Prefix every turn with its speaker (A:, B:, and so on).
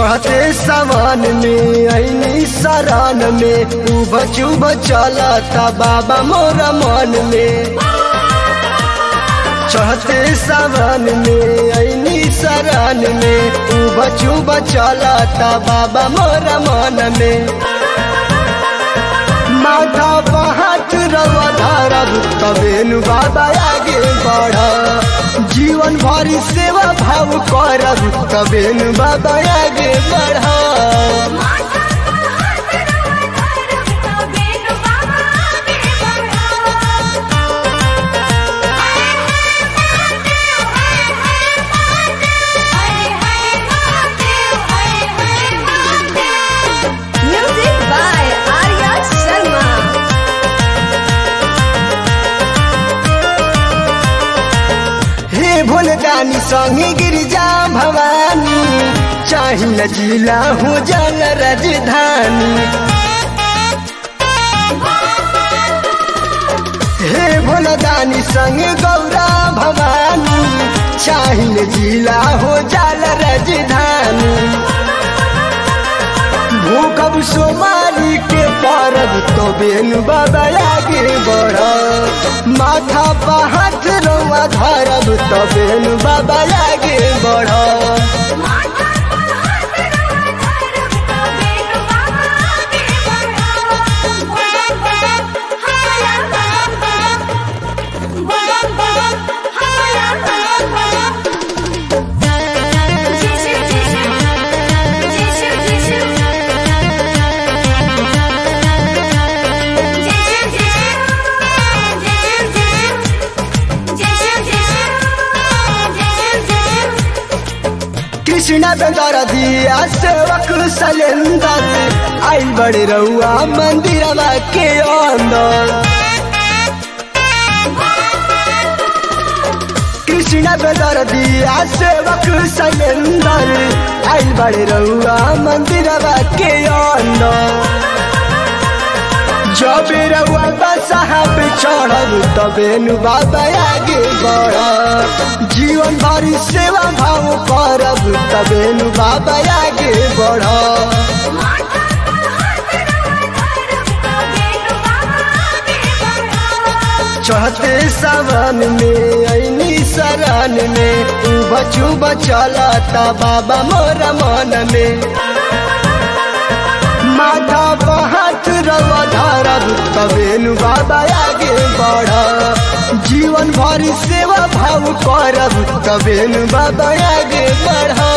A: चढ़ते सावन में ऐनी सरान में उब चुब चलता बाबा मोरा मन में चढ़ते सावन में ऐनी सरान में उब चुब चलता बाबा मोरा मन में माथा पहाट रवा धरब तबेनु बाबा आगे बढ़ जीवन भरी सेवा भाव करब तबेनु बाबा आगे बढ़
B: माथा पर हाथ रवा धरब तबेन बाबा आगे बढ़ा हरे हरे महादेव हरे हरे महादेव म्यूजिक बाय आर्या शर्मा
A: हे भोलदानी संगे गिरिजा भवानी चाहिए जिला हो जल राजधानी हे भोलदानी संग गौरा भवानी चाहिए जिला हो जल राजधानी भूखब सोमारी के परब तो बेनु बाबा आगे बढ़ माथा पर हाथ रवा धरब तो बेनु बाबा आगे बढ़
B: माथा पर हाथ रवा धरब तबेन बाबा आगे बढ़ा बम बम हमारा बम बम बम बम हमारा बम बम जय शिव जय शिव जय शिव जय शिव जय शिव जय शिव जय शिव जय शिव जय शिव जय शिव जय शिव
A: कृष्ण बेदर दिया सेवक सलेंदर आई बड़े रउआ मंदिरवा के अंदर कृष्ण बेदर दिया सेवक सलेंदर आई बड़े रउआ मंदिरवा के अंदर जब रउआ बसहा पे चढ़ब तबे नु बाबा आगे बढ़ जीवन भरी सेवा भाव करब तबे नु बाबा आगे बढ़
B: माथा पर हाथ रवा धरब तबेन बाबा आगे बढ़ा
A: चढ़ते सावन में ऐनी सरान में उब चुब चलता बाबा मोरा मन में माथा पर हाथ रवा धरब तबेनु बाबा आगे बढ़ जीवन भरी सेवा भाव करब तबेनु बाबा आगे बढ़